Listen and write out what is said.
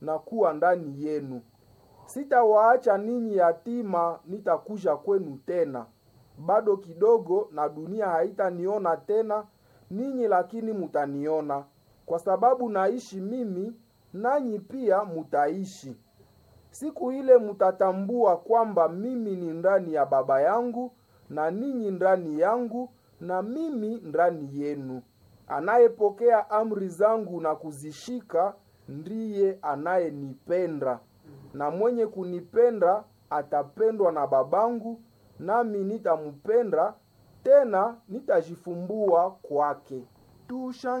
na kuwa ndani yenu. Sitawaacha ninyi yatima, nitakuja kwenu tena. Bado kidogo na dunia haitaniona tena ninyi, lakini mutaniona, kwa sababu naishi mimi, nanyi pia mutaishi. Siku ile mutatambua kwamba mimi ni ndani ya Baba yangu na ninyi ndani yangu na mimi ndani yenu. Anayepokea amri zangu na kuzishika ndiye anayenipenda, na mwenye kunipenda atapendwa na Babangu, nami nitampenda tena nitajifumbua kwake. Tusha